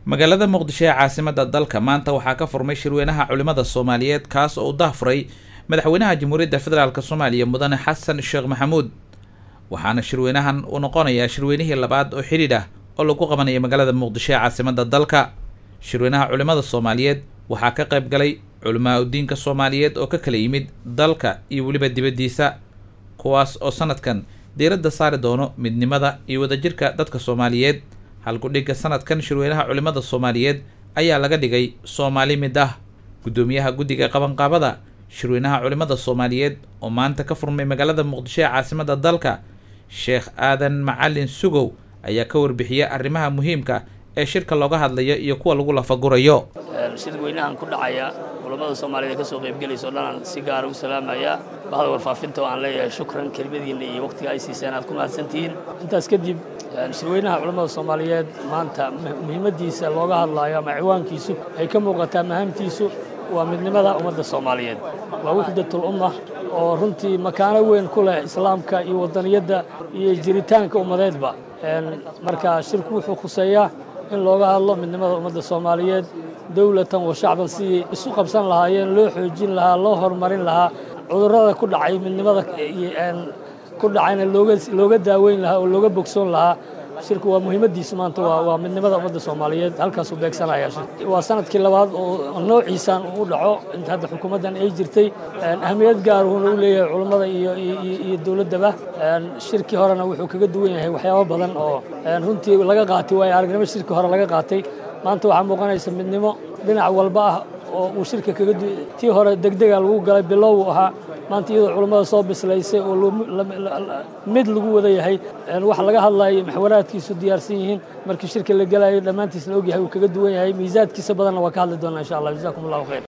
magaalada muqdisho ee caasimada dalka maanta waxaa ka furmay shirweynaha culimada soomaaliyeed kaas oo u dahfuray madaxweynaha jamhuuriyadda federaalk soomaaliya mudane xasan sheekh maxamuud waxaana shirweynahan uu noqonayaa shirweynihii labaad oo xidhiidh ah oo lagu qabanaya magaalada muqdisho ee caasimada dalka shirweynaha culimada soomaaliyeed waxaa ka qayb galay culimaa udiinka soomaaliyeed oo ka kala yimid dalka iyo weliba dibaddiisa kuwaas oo sanadkan diiradda saari doono midnimada iyo wadajirka dadka soomaaliyeed halkudhigga sanadkan shirweynaha culimada soomaaliyeed ayaa laga dhigay soomaali mid ah guddoomiyaha guddiga qabanqaabada shirweynaha culimada soomaaliyeed oo maanta ka furmay magaalada muqdisho ee caasimada dalka sheekh aadan macalin sugow ayaa ka warbixiyay arrimaha muhiimka ee shirka looga hadlayo iyo kuwa lagu lafagurayo shirweynahan ku dhacaya culammada soomaaliyeed ee ka soo qaybgelaysa o dhan aan si gaara u salaamayaa bahda warfaafinta oo aan leeyahay shukran kelmadiinna iyo waqtiga ay siiseen aad ku mahadsantihiin intaas kadib shirweynaha culammada soomaaliyeed maanta muhiimaddiisa looga hadlaayo ama ciwaankiisu ay ka muuqataa mahaamtiisu waa midnimada ummadda soomaaliyeed waa wuxdatul umma oo runtii makaano weyn ku leh islaamka iyo wadaniyadda iyo jiritaanka ummadeedba marka shirku wuxuu khuseeyaa in looga hadlo midnimada ummadda soomaaliyeed dowlatan wa shacban sidii isu qabsan lahaayeen loo xoojin lahaa loo horumarin lahaa cudurrada ku dhacay midnimada ku dhacayna looga daaweyn lahaa oo looga bogsoon lahaa shirku waa muhiimaddiisu maanta waa midnimada ummadda soomaaliyeed halkaasuu beegsanaya waa sanadkii labaad oo noociisaan u dhaco inta hadda xukuumaddan ay jirtay ahmiyad gaaruhuna u leeyahay culummada iyo dowladdaba shirkii horena wuxuu kaga duwan yahay waxyaabo badan oo runtii laga qaatay waayo aragnimo shirkii hore laga qaatay maanta waxaa muuqanaysa midnimo dhinac walba ah oo uu shirka kaga tii hore degdega lagu galay bilow ahaa maanta iyadoo culummada soo bislaysay oo mid lagu wada yahay wax laga hadlayo maxwaraadkiisu diyaarsan yihiin markii shirka la gelayo dhammaantiis la ogyahay uu kaga duwan yahay miisaadkiisa badanna waa ka hadli doonaa insha allah jazakum allahu khayr